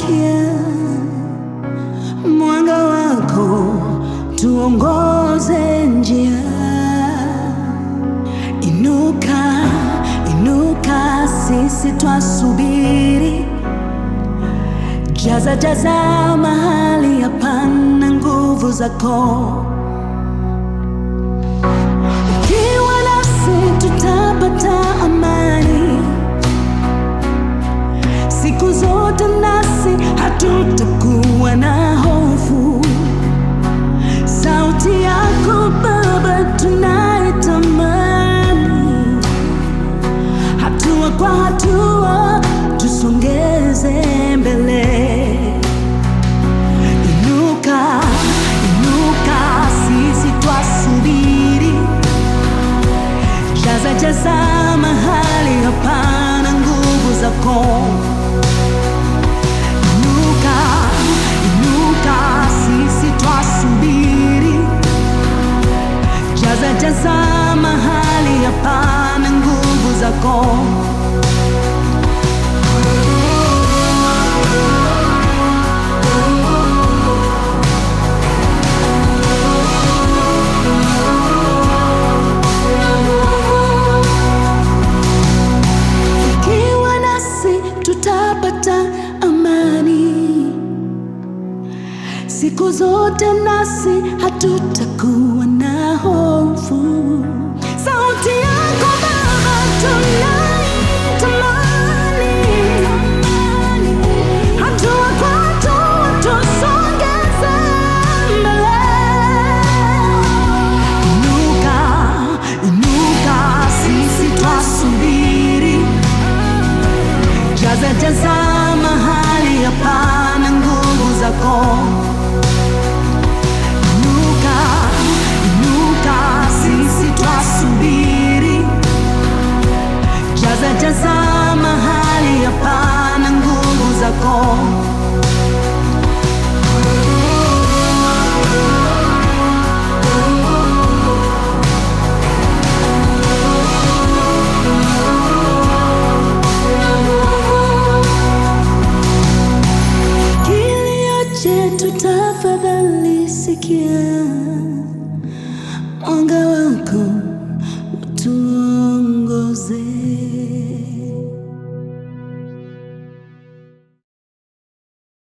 sikia mwanga wako, tuongoze njia. Inuka, inuka, sisi twasubiri. Jaza, jaza mahali hapana nguvu zako. Ukiwa nasi tutapata amani siku zote, nasi hatutakuwa na hofu. Sauti yako Baba tunaitamani, hatua kwa hatua tusongeze mbele. Inuka, inuka, sisi twasubiri. Jaza, jaza mahali hapana nguvu zako. Inuka, inuka, sisi twasubiri. Jaza, jaza mahali hapana nguvu zako. Ukiwa nasi tutapata amani siku zote, nasi hatutakuwa na hofu. Sauti yako Baba tunaitamani, hatua kwa hatua tusongeze mbele. Inuka, inuka, sisi twasubiri. Jaza, jaza mahali hapana nguvu zako. Inuka, inuka, sisi twasubiri. Jaza, jaza mahali hapana nguvu zako. Kilio chetu tafadhali sikia, mwanga